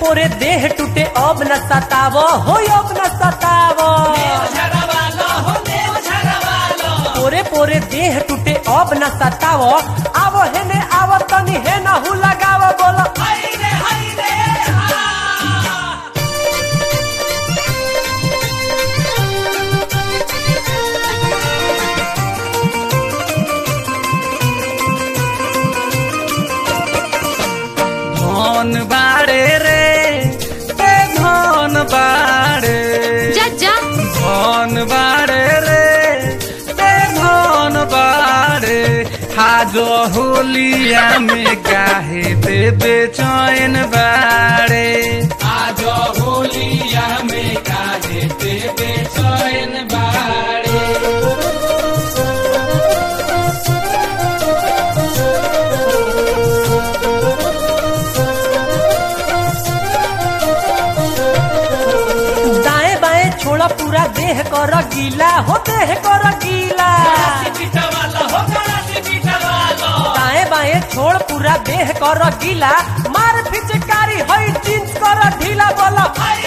पोरे देह टूटे अब न सताव हो अब न सताव पोरे पोरे देह टूटे अब न सताव आव हेने आव तनी हे न हु लगाव बोलो धन बाड़े रे ए धन बाड़े जा जा धन बाड़े रे ए धन बाड़े हाज होलिया में गाहे देवे चैन बाड़े आज होलिया में गाहे देवे चैन बाड़े दाएं बाएं छोड़ा पूरा देह कर गीला हो देह कर गीला दाएं बाएं छोड़ पूरा देह कर गीला मार फिचकारी हई जींस कर ढीला बोलो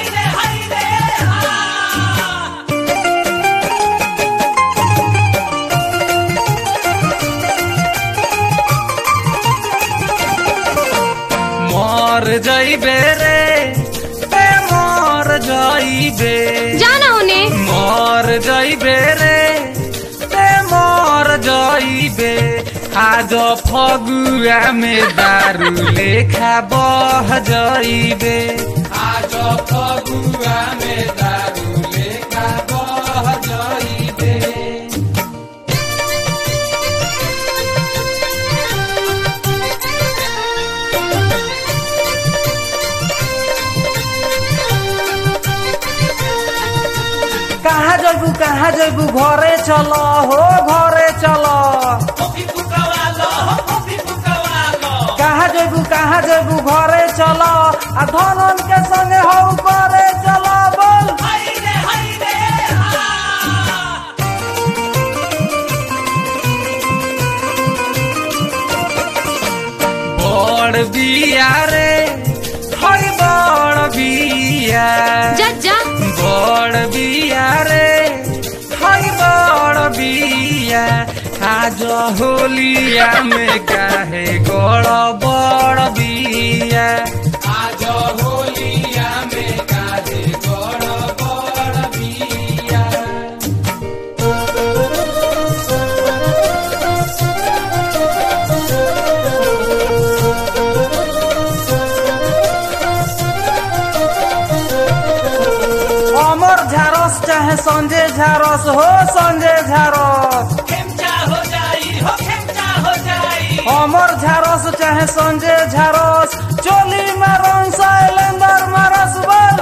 मर जाइबे रे ए मर जाइबे जाना होने मर जाइबे रे ए मर जाइबे आज फगुआ में दारू लेखा बह जाइबे आज फगुआ में दारू लेखा बह जाइबे कहाँ जैबू कहाँ जैबू घरे चलो हो घरे चलो कहाँ जैबू कहाँ जैबू घरे चलो आ धनन के संगे हो करे चलो बोल बड़ बिया रे हई बड़ बिया जा जा बड़ बिया रे हई बड़ बिया आज होलिया में काहे गड़ बड़ बिया आज होलिया में काहे गड़ बड़ बिया अमर झारस चाहे संजय झारस हो संजय झारस अमर झारस चाहे संजय झारस चोली मारन शैलेंदर मारस बोल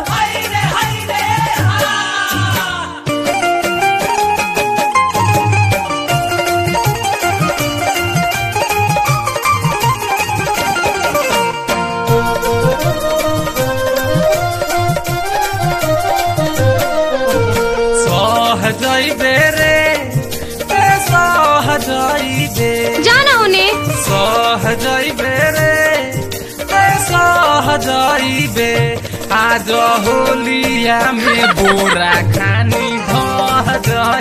सह जइबे रे ए सह जइबे जाना होने सह जइबे रे ए सह जइबे आज होलिया में बोरा खानी धह